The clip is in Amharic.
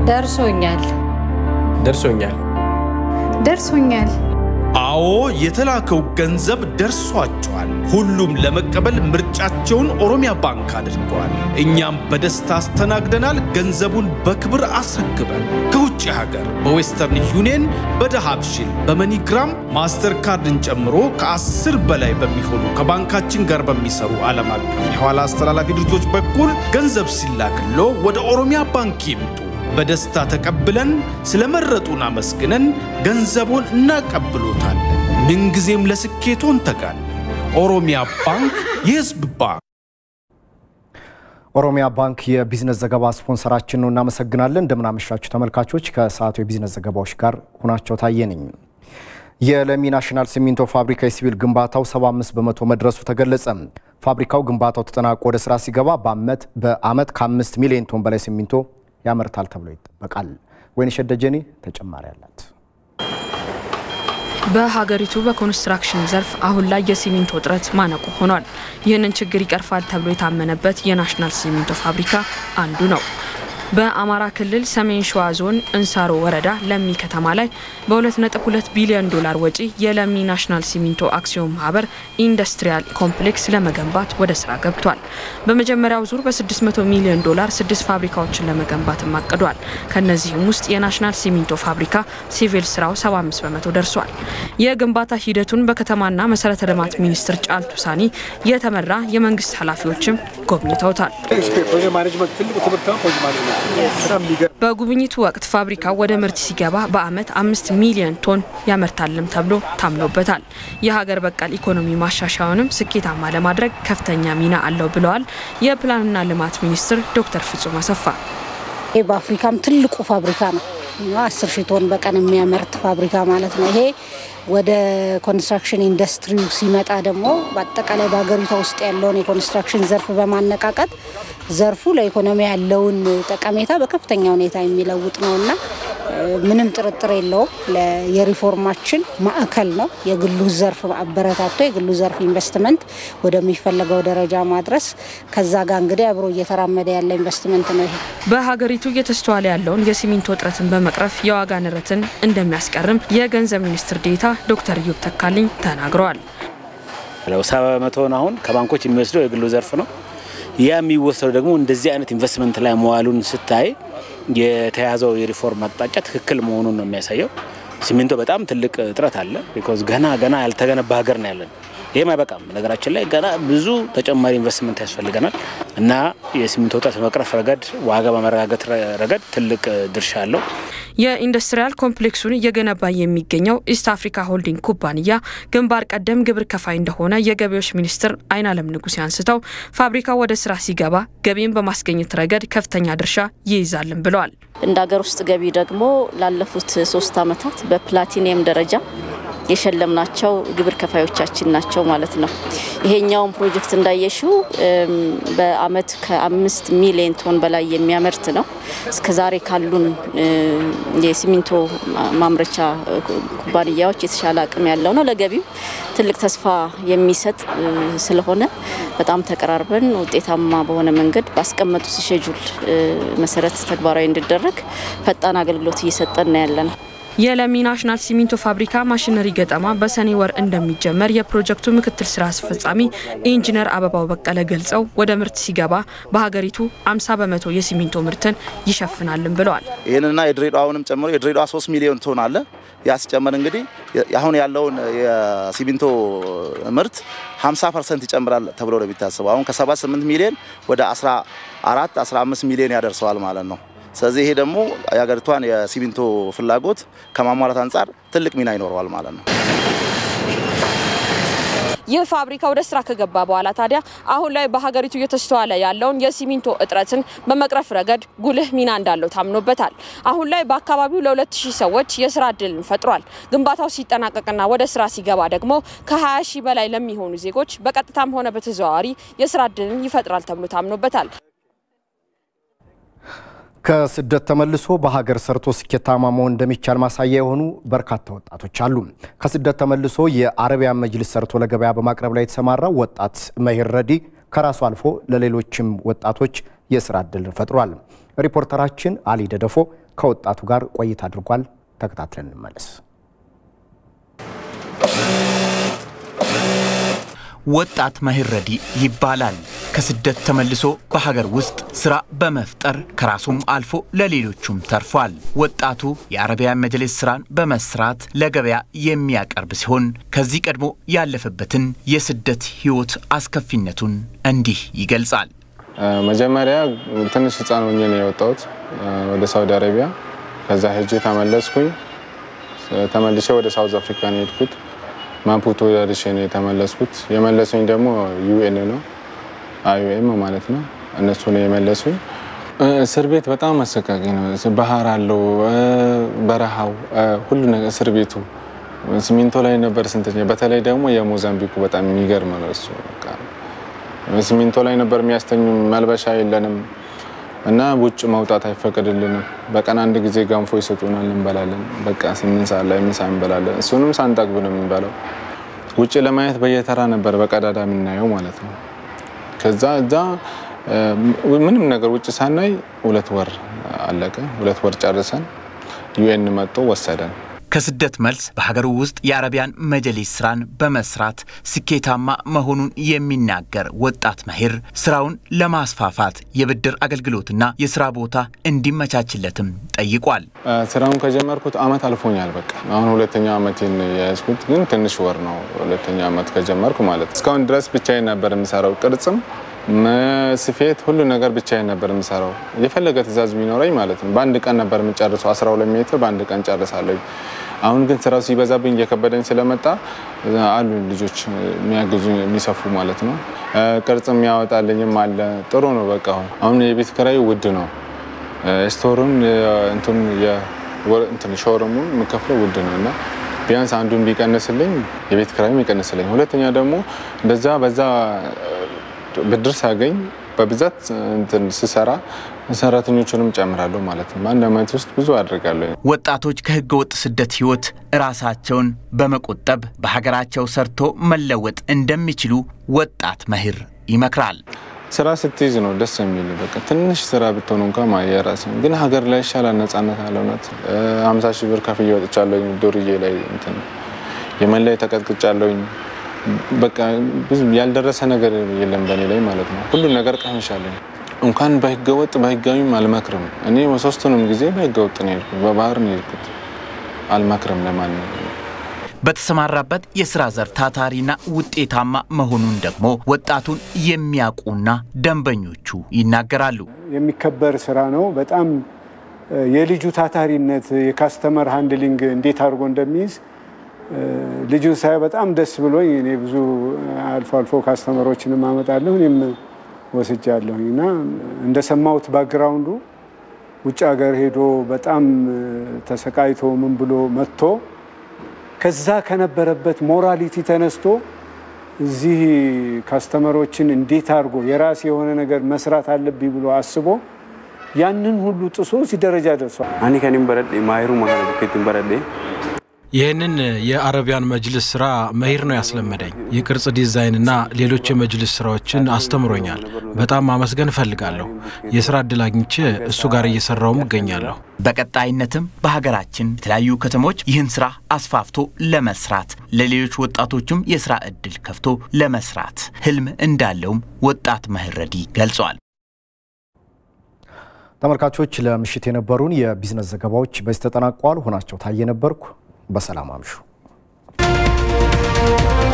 ደርሶኛል ደርሶኛል። ደርሶኛል። አዎ የተላከው ገንዘብ ደርሷቸዋል። ሁሉም ለመቀበል ምርጫቸውን ኦሮሚያ ባንክ አድርገዋል። እኛም በደስታ አስተናግደናል። ገንዘቡን በክብር አስረክበን ከውጭ ሀገር በዌስተርን ዩኒየን፣ በደሃብሽል፣ በመኒግራም ማስተር ካርድን ጨምሮ ከአስር በላይ በሚሆኑ ከባንካችን ጋር በሚሰሩ ዓለም አቀፍ የኋላ አስተላላፊ ድርጅቶች በኩል ገንዘብ ሲላክሎ ወደ ኦሮሚያ ባንክ ይምጡ። በደስታ ተቀብለን ስለመረጡን አመስግነን ገንዘቦን እናቀብሎታለን። ምንጊዜም ለስኬቶ እንተጋለን። ኦሮሚያ ባንክ የሕዝብ ባንክ። ኦሮሚያ ባንክ የቢዝነስ ዘገባ ስፖንሰራችን ነው። እናመሰግናለን። እንደምናመሻችሁ ተመልካቾች፣ ከሰዓቱ የቢዝነስ ዘገባዎች ጋር ሁናቸው ታየ ነኝ። የለሚ ናሽናል ሲሚንቶ ፋብሪካ የሲቪል ግንባታው 75 በመቶ መድረሱ ተገለጸ። ፋብሪካው ግንባታው ተጠናቆ ወደ ስራ ሲገባ በአመት በአመት ከ5 ሚሊዮን ቶን በላይ ሲሚንቶ ያመርታል ተብሎ ይጠበቃል። ወይንሸት ደጀኔ ተጨማሪ አላት። በሀገሪቱ በኮንስትራክሽን ዘርፍ አሁን ላይ የሲሚንቶ እጥረት ማነቆ ሆኗል። ይህንን ችግር ይቀርፋል ተብሎ የታመነበት የናሽናል ሲሚንቶ ፋብሪካ አንዱ ነው። በአማራ ክልል ሰሜን ሸዋ ዞን እንሳሮ ወረዳ ለሚ ከተማ ላይ በ2.2 ቢሊዮን ዶላር ወጪ የለሚ ናሽናል ሲሚንቶ አክሲዮን ማህበር ኢንዱስትሪያል ኮምፕሌክስ ለመገንባት ወደ ስራ ገብቷል። በመጀመሪያው ዙር በ600 ሚሊዮን ዶላር ስድስት ፋብሪካዎችን ለመገንባትም አቅዷል። ከነዚህም ውስጥ የናሽናል ሲሚንቶ ፋብሪካ ሲቪል ስራው 75 በመቶ ደርሷል። የግንባታ ሂደቱን በከተማና መሰረተ ልማት ሚኒስትር ጫልቱ ሳኒ የተመራ የመንግስት ኃላፊዎችም ጎብኝተውታል። በጉብኝቱ ወቅት ፋብሪካው ወደ ምርት ሲገባ በአመት አምስት ሚሊዮን ቶን ያመርታልም ተብሎ ታምኖበታል። የሀገር በቀል ኢኮኖሚ ማሻሻያውንም ስኬታማ ለማድረግ ከፍተኛ ሚና አለው ብለዋል የፕላንና ልማት ሚኒስትር ዶክተር ፍጹም አሰፋ። ይህ በአፍሪካም ትልቁ ፋብሪካ ነው። አስር ሺህ ቶን በቀን የሚያመርት ፋብሪካ ማለት ነው። ይሄ ወደ ኮንስትራክሽን ኢንዱስትሪው ሲመጣ ደግሞ በአጠቃላይ በሀገሪቷ ውስጥ ያለውን የኮንስትራክሽን ዘርፍ በማነቃቀጥ ዘርፉ ለኢኮኖሚ ያለውን ጠቀሜታ በከፍተኛ ሁኔታ የሚለውጥ ነው እና ምንም ጥርጥር የለውም የሪፎርማችን ማዕከል ነው። የግሉ ዘርፍ አበረታቶ የግሉ ዘርፍ ኢንቨስትመንት ወደሚፈለገው ደረጃ ማድረስ ከዛ ጋር እንግዲህ አብሮ እየተራመደ ያለ ኢንቨስትመንት ነው ይሄ። በሀገሪቱ እየተስተዋለ ያለውን የሲሚንቶ እጥረትን በመቅረፍ የዋጋ ንረትን እንደሚያስቀርም የገንዘብ ሚኒስትር ዴኤታ ዶክተር ኢዮብ ተካልኝ ተናግረዋል። ሰባ በመቶውን አሁን ከባንኮች የሚወስደው የግሉ ዘርፍ ነው። ያ የሚወሰደው ደግሞ እንደዚህ አይነት ኢንቨስትመንት ላይ መዋሉን ስታይ የተያዘው የሪፎርም አቅጣጫ ትክክል መሆኑን ነው የሚያሳየው። ሲሚንቶ በጣም ትልቅ እጥረት አለ። ቢኮዝ ገና ገና ያልተገነባ ሀገር ነው ያለን። ይህም አይበቃም። ነገራችን ላይ ገና ብዙ ተጨማሪ ኢንቨስትመንት ያስፈልገናል እና የሲሚንቶ እጥረት በመቅረፍ ረገድ፣ ዋጋ በመረጋገጥ ረገድ ትልቅ ድርሻ አለው። የኢንዱስትሪያል ኮምፕሌክሱን እየገነባ የሚገኘው ኢስት አፍሪካ ሆልዲንግ ኩባንያ ግንባር ቀደም ግብር ከፋይ እንደሆነ የገቢዎች ሚኒስትር አይናለም ንጉሴ አንስተው ፋብሪካው ወደ ስራ ሲገባ ገቢን በማስገኘት ረገድ ከፍተኛ ድርሻ ይይዛልን ብለዋል። እንደ ሀገር ውስጥ ገቢ ደግሞ ላለፉት ሶስት ዓመታት በፕላቲኒየም ደረጃ የሸለምናቸው ግብር ከፋዮቻችን ናቸው ማለት ነው። ይሄኛውን ፕሮጀክት እንዳየሽው በአመት ከአምስት ሚሊዮን ቶን በላይ የሚያመርት ነው። እስከዛሬ ካሉን የሲሚንቶ ማምረቻ ኩባንያዎች የተሻለ አቅም ያለው ነው። ለገቢም ትልቅ ተስፋ የሚሰጥ ስለሆነ በጣም ተቀራርበን ውጤታማ በሆነ መንገድ ባስቀመጡት ሼጁል መሰረት ተግባራዊ እንዲደረግ ፈጣን አገልግሎት እየሰጠን ያለ ነው። የለሚ ናሽናል ሲሚንቶ ፋብሪካ ማሽነሪ ገጠማ በሰኔ ወር እንደሚጀመር የፕሮጀክቱ ምክትል ስራ አስፈጻሚ ኢንጂነር አበባው በቀለ ገልጸው ወደ ምርት ሲገባ በሀገሪቱ 50 በመቶ የሲሚንቶ ምርትን ይሸፍናልን ብለዋል። ይህንና የድሬዳዋውንም ጨምሮ የድሬዳዋ 3 ሚሊዮን ቶን አለ። ያ ሲጨመር እንግዲህ አሁን ያለውን የሲሚንቶ ምርት 50 ፐርሰንት ይጨምራል ተብሎ ነው የሚታሰበው። አሁን ከ78 ሚሊዮን ወደ 14 15 ሚሊዮን ያደርሰዋል ማለት ነው። ስለዚህ ይሄ ደግሞ የሀገሪቷን የሲሚንቶ ፍላጎት ከማሟላት አንጻር ትልቅ ሚና ይኖረዋል ማለት ነው። ይህ ፋብሪካ ወደ ስራ ከገባ በኋላ ታዲያ አሁን ላይ በሀገሪቱ እየተስተዋለ ያለውን የሲሚንቶ እጥረትን በመቅረፍ ረገድ ጉልህ ሚና እንዳለው ታምኖበታል። አሁን ላይ በአካባቢው ለሁለት ሺህ ሰዎች የስራ እድልን ፈጥሯል። ግንባታው ሲጠናቀቅና ወደ ስራ ሲገባ ደግሞ ከ20 ሺህ በላይ ለሚሆኑ ዜጎች በቀጥታም ሆነ በተዘዋዋሪ የስራ እድልን ይፈጥራል ተብሎ ታምኖበታል። ከስደት ተመልሶ በሀገር ሰርቶ ስኬታማ መሆን እንደሚቻል ማሳያ የሆኑ በርካታ ወጣቶች አሉ። ከስደት ተመልሶ የአረቢያን መጅልስ ሰርቶ ለገበያ በማቅረብ ላይ የተሰማራው ወጣት መሂር ረዲ ከራሱ አልፎ ለሌሎችም ወጣቶች የስራ እድል ፈጥሯል። ሪፖርተራችን አሊ ደደፎ ከወጣቱ ጋር ቆይታ አድርጓል። ተከታትለን እንመለስ። ወጣት መሂር ረዲ ይባላል። ከስደት ተመልሶ በሀገር ውስጥ ስራ በመፍጠር ከራሱም አልፎ ለሌሎቹም ተርፏል። ወጣቱ የአረቢያን መጅሊስ ስራን በመስራት ለገበያ የሚያቀርብ ሲሆን ከዚህ ቀድሞ ያለፈበትን የስደት ህይወት አስከፊነቱን እንዲህ ይገልጻል። መጀመሪያ ትንሽ ህፃን ሆኜ ነው የወጣሁት ወደ ሳውዲ አረቢያ። ከዛ ሄጄ ተመለስኩኝ። ተመልሼ ወደ ሳውዝ አፍሪካ ነው የሄድኩት። ማፑቶ ደርሼ ነው የተመለስኩት። የመለሱኝ ደግሞ ዩኤን ነው አይዩኤም ማለት ነው። እነሱ ነው የመለሱኝ። እስር ቤት በጣም አሰቃቂ ነው። ባህር አለው፣ በረሃው፣ ሁሉ ነገር እስር ቤቱ ሲሚንቶ ላይ ነበር ስንተኛ። በተለይ ደግሞ የሞዛምቢኩ በጣም የሚገርም ነው እሱ። ሲሚንቶ ላይ ነበር የሚያስተኙ። መልበሻ የለንም እና ውጭ መውጣት አይፈቀድልንም። በቀን አንድ ጊዜ ገንፎ ይሰጡናል፣ እንበላለን። በቃ ስምንት ሰዓት ላይ ምሳ እንበላለን። እሱንም ሳንጠግብ ነው የምንበላው። ውጭ ለማየት በየተራ ነበር በቀዳዳ የምናየው ማለት ነው። ከዛ እዛ ምንም ነገር ውጭ ሳናይ ሁለት ወር አለቀ። ሁለት ወር ጨርሰን ዩኤን መጥቶ ወሰደን። ከስደት መልስ በሀገሩ ውስጥ የአረቢያን መጅሊስ ስራን በመስራት ስኬታማ መሆኑን የሚናገር ወጣት መሂር ስራውን ለማስፋፋት የብድር አገልግሎትና የስራ ቦታ እንዲመቻችለትም ጠይቋል። ስራውን ከጀመርኩት አመት አልፎኛል። በቃ አሁን ሁለተኛ አመቴን የያዝኩት ግን ትንሽ ወር ነው። ሁለተኛ አመት ከጀመርኩ ማለት እስካሁን ድረስ ብቻዬን ነበር የምሰራው። ቅርጽም ስፌት፣ ሁሉ ነገር ብቻዬን ነበር የምሰራው። የፈለገ ትእዛዝ ቢኖረኝ ማለት ነው። በአንድ ቀን ነበር የምጨርሰው። 12 ሜትር በአንድ ቀን ጨርሳለሁ። አሁን ግን ስራው ሲበዛብኝ እየከበደኝ ስለመጣ አሉ ልጆች የሚያግዙ የሚሰፉ ማለት ነው። ቅርጽ የሚያወጣልኝም አለ። ጥሩ ነው። በቃ አሁን አሁን የቤት ኪራይ ውድ ነው። ስቶሩን እንትን ሾሩሙን የምከፍለው ውድ ነው እና ቢያንስ አንዱን ቢቀንስልኝ የቤት ኪራይም ይቀንስልኝ። ሁለተኛ ደግሞ እንደዛ በዛ ብድር ሳገኝ በብዛት እንትን ስሰራ ሰራተኞቹንም ጨምራለሁ ማለት ነው። በአንድ አመት ውስጥ ብዙ አድርጋለሁ። ወጣቶች ከህገ ወጥ ስደት ህይወት ራሳቸውን በመቆጠብ በሀገራቸው ሰርቶ መለወጥ እንደሚችሉ ወጣት መሂር ይመክራል። ስራ ስትይዝ ነው ደስ የሚል በቃ ትንሽ ስራ ብትሆኑ እንኳ የራስ ግን ሀገር ላይ ይሻላል። ነጻነት አለ። እውነት ሀምሳ ሺህ ብር ከፍዬ ወጥቻለሁኝ። ዱርዬ ላይ እንትን የመን ላይ ተቀጥቅጫለሁኝ። በቃ ብዙ ያልደረሰ ነገር የለም በእኔ ላይ ማለት ነው። ሁሉ ነገር ቀምሻለሁ። እንኳን በህገወጥ በህጋዊም አልመክርም። እኔ ሶስቱንም ጊዜ በህገወጥ ነው የሄድኩት፣ በባህር ነው የሄድኩት። አልመክርም ለማንም። በተሰማራበት የስራ ዘርፍ ታታሪና ውጤታማ መሆኑን ደግሞ ወጣቱን የሚያውቁና ደንበኞቹ ይናገራሉ። የሚከበር ስራ ነው። በጣም የልጁ ታታሪነት የካስተመር ሃንድሊንግ እንዴት አድርጎ እንደሚይዝ ልጁን ሳይ በጣም ደስ ብሎኝ እኔ ብዙ አልፎ አልፎ ካስተመሮችንም አመጣለሁ እኔም ወስጃለሁኝ እና እንደሰማሁት ባክግራውንዱ ውጭ ሀገር ሄዶ በጣም ተሰቃይቶ ምን ብሎ መጥቶ ከዛ ከነበረበት ሞራሊቲ ተነስቶ እዚህ ካስተመሮችን እንዴት አድርጎ የራሴ የሆነ ነገር መስራት አለብኝ ብሎ አስቦ ያንን ሁሉ ጥሶ እዚህ ደረጃ ደርሷል። አኒ ከኒም በረዴ ማይሩ ማለበከትን በረዴ ይህንን የአረቢያን መጅልስ ስራ መሂር ነው ያስለመደኝ። የቅርጽ ዲዛይንና ሌሎች የመጅልስ ስራዎችን አስተምሮኛል። በጣም ማመስገን እፈልጋለሁ። የስራ እድል አግኝቼ እሱ ጋር እየሰራውም እገኛለሁ። በቀጣይነትም በሀገራችን የተለያዩ ከተሞች ይህን ስራ አስፋፍቶ ለመስራት ለሌሎች ወጣቶችም የስራ እድል ከፍቶ ለመስራት ህልም እንዳለውም ወጣት መሂር ረዲ ገልጿል። ተመልካቾች ለምሽት የነበሩን የቢዝነስ ዘገባዎች በዚህ ተጠናቀዋል። ሆናቸው ታየ ነበርኩ። በሰላም አምሹ።